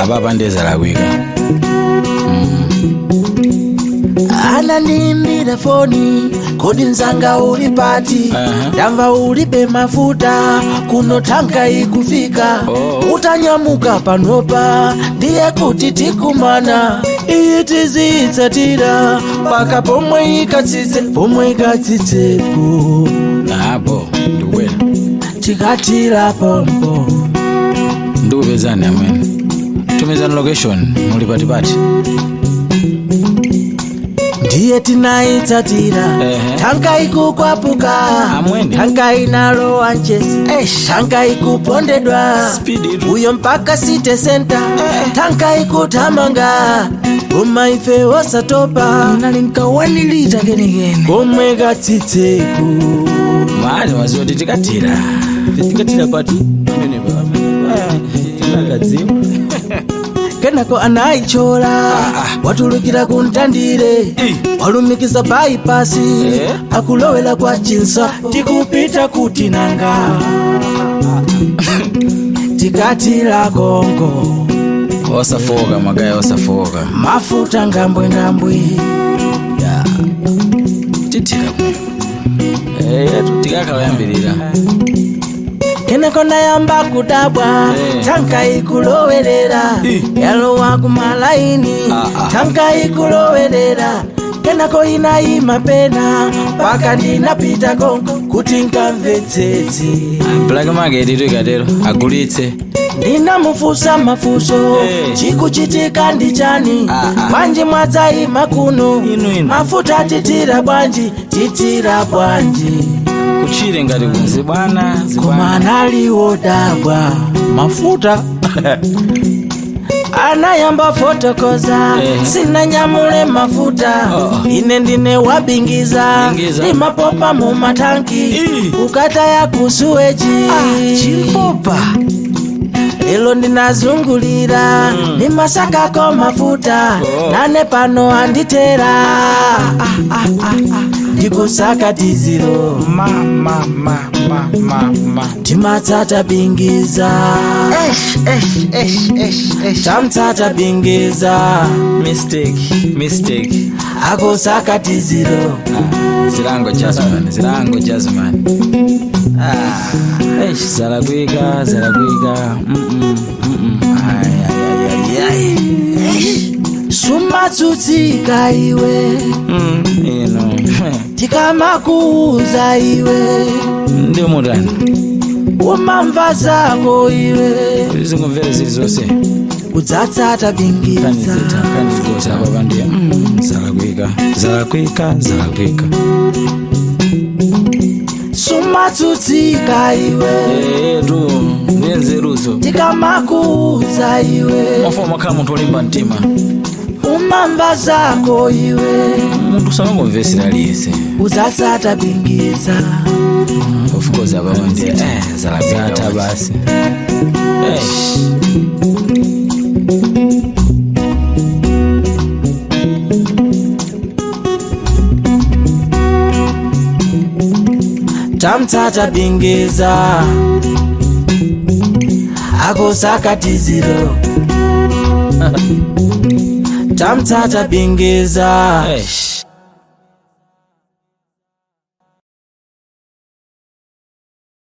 apapa ndezalakwika anandiimbira foni kodi mzanga uli pati Aha. ndamva ulibe mafuta kuno tanka ikufika Oh. utanyamuka panopa ndiye kuti tikumana iyi tizitsatira mpaka pomwe ikatsitse pomwe ikatsitsepo apo ndikukwera tikatira pompo ndikupezani amene tumizani location muli patipati ndiye tinayitsatira Ehe. tanka ikukwapuka Amwene. tanka inalowa njesi tanka ikupondedwa Speed itu. uyo mpaka city center tanka ikuthamanga koma ife osatopa nali nkawanilita kenekene komwe katsitseku mali maziwa kuti tikatira tikatira pati pamenepa tinakadziwa kenako anayichola watulukira kuntandire walumikiza baipasi Eh. akulowera kwa chinsa tikupita kuti nanga tikatira kongo osafoka magaya osafoka mafuta ngambwengambwe titira kumwe tikakawayambirira kenako nayamba kudabwa Eh. tanka ikulowerera Eh. yalowa kumalaini Ah, ah. tanka ikulowerera kenako inayima pena mpaka ndinapita konko kuti nkamvetsetse black market itu ikatero agulitse ndinamufusa mafuso Eh. chikuchitika ndi chani Ah, ah. bwanji mwadzayima kuno Inu, inu. mafuta titira bwanji titira bwanji kuchire ngati kunzi bwana koma zibwana analiongodabwa mafuta anayamba fotokoza Eh. sinanyamule mafuta Oh. ine ndine wabingiza Bingiza. imapopa mu matanki Ih. ukataya kusuweji chimpopa lelo ndinazungulira Mm. ndimasakako mafuta Oh. nane pano anditera Ah, ah, ah, ah. ndikusaka tiziro timatsata bingiza tamtsata bingiza mistake mistake akusaka tiziro Ah, zilango jazman zilango jazman ah, eish, zalakwika zalakwika Mm-mm, mm-mm. Ai, ai, ai, ai, ai. sumatsutsika iwe Mm, ino tikamakuuza iwe ndi mutani umamva zako iwe zingomvere zili zonse udzatsata bingiza kanizita kanizigota papa ndiye mm, zalakwika zalakwika zalakwika sumatsutsika iwe Eh, tu nenzeruzo tikamakuuza iwe mafa makhala munthu olimba mtima umamva zako iwe munthu samangomvesera aliyese udzatsata bingiza of course apapa ndiye eh, zalakwika basi Eish. tamtsata bingiza akusaka tiziro tamtsata bingiza Eish.